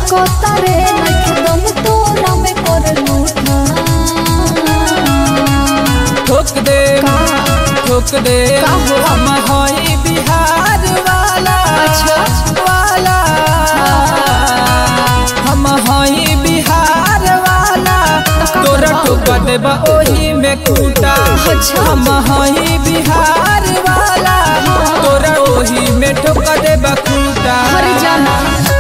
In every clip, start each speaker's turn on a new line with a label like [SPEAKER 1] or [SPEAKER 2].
[SPEAKER 1] ठोकता रे नखे दम तोरा में कर लूटा
[SPEAKER 2] ठोक दे
[SPEAKER 1] का?
[SPEAKER 2] ठोक दे
[SPEAKER 1] का हो?
[SPEAKER 2] हम हई बिहार वाला
[SPEAKER 1] अच्छा।
[SPEAKER 2] वाला हम हई बिहार वाला
[SPEAKER 1] का
[SPEAKER 2] तोरा
[SPEAKER 1] करबा?
[SPEAKER 2] ठोक देबा ओही में कूटा
[SPEAKER 1] अच्छा।
[SPEAKER 2] हम हई बिहार वाला तोरा ओही में ठोक देबा कूटा
[SPEAKER 1] हर जाना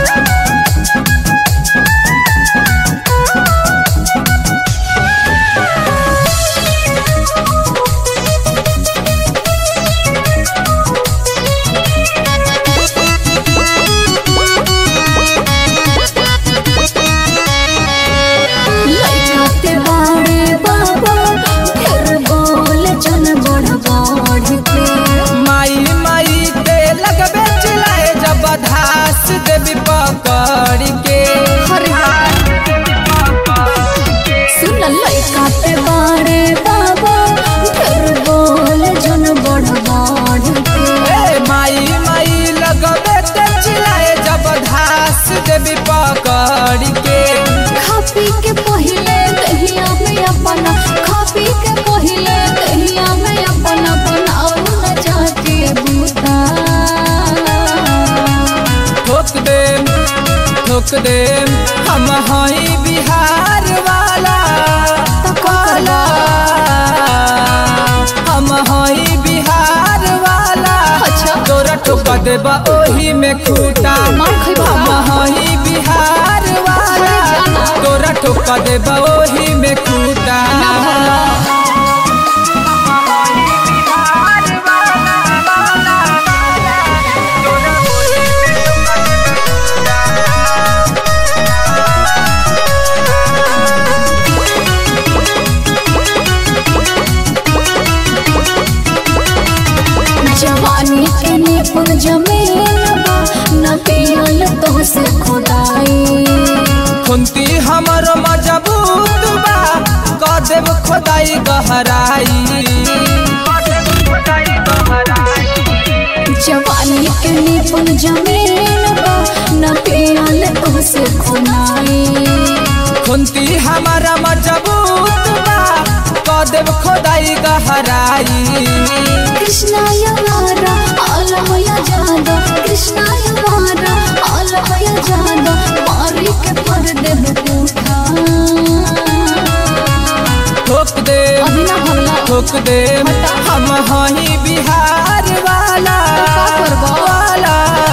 [SPEAKER 1] लइकाते बाड़े बाबा फिर बोल जन बढ़ बढ़ के
[SPEAKER 2] माई माई ते लगबे चिल्लाए जब धास देवी पकड़ के
[SPEAKER 1] सुन लइका पे बाड़े बाबा फिर बोल जन बढ़ बढ़ के
[SPEAKER 2] ए माई माई लगबे ते चिल्लाए जब धास देवी पकड़ के
[SPEAKER 1] खा पी के पहिले दहिया में अपना खा पी के पहिले दहिया में अपना बनाओ न जाके बूता
[SPEAKER 2] ठोक दे ठोक दे हम हई बिहार वाला
[SPEAKER 1] तो का
[SPEAKER 2] वाला हम हई बिहार वाला
[SPEAKER 1] अच्छा।
[SPEAKER 2] तोरा ठोक देबा ओही में खूटा
[SPEAKER 1] मार खइबा
[SPEAKER 2] हम
[SPEAKER 1] का?
[SPEAKER 2] हई बिहार वाला
[SPEAKER 1] अरे जाना।
[SPEAKER 2] तोरा ठोक देबा ओही में खूटा
[SPEAKER 1] ना भरला जवानी के निपुण जमीन बा न पियल तो से खुदाई
[SPEAKER 2] खुंती हमर मजबूत बा क देब खोदाई गहराई
[SPEAKER 1] जवानी के निपुण जमीन बा न पियल तो से खुदाई
[SPEAKER 2] खुंती हमर मजबूत बा क देब खोदाई गहराई
[SPEAKER 1] कृष्णाय मारा आलमया जादा कृष्णाय मारा आलमया जादा मारी के पर देह पूठा
[SPEAKER 2] ठोक दे
[SPEAKER 1] अभी ना भरला
[SPEAKER 2] ठोक दे
[SPEAKER 1] हटा।
[SPEAKER 2] हम हई बिहार वाला
[SPEAKER 1] का करबा?
[SPEAKER 2] वाला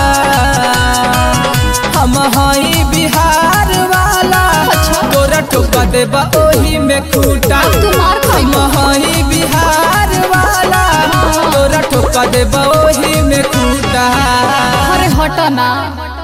[SPEAKER 2] हम हई बिहार वाला
[SPEAKER 1] अच्छा।
[SPEAKER 2] तोरा ठोक देबा ओही में खूटा
[SPEAKER 1] तू मार
[SPEAKER 2] हम
[SPEAKER 1] खाइबा
[SPEAKER 2] हई बिहार वाला तोरा ठोक देबा ओही में खूटा
[SPEAKER 1] अरे हटा ना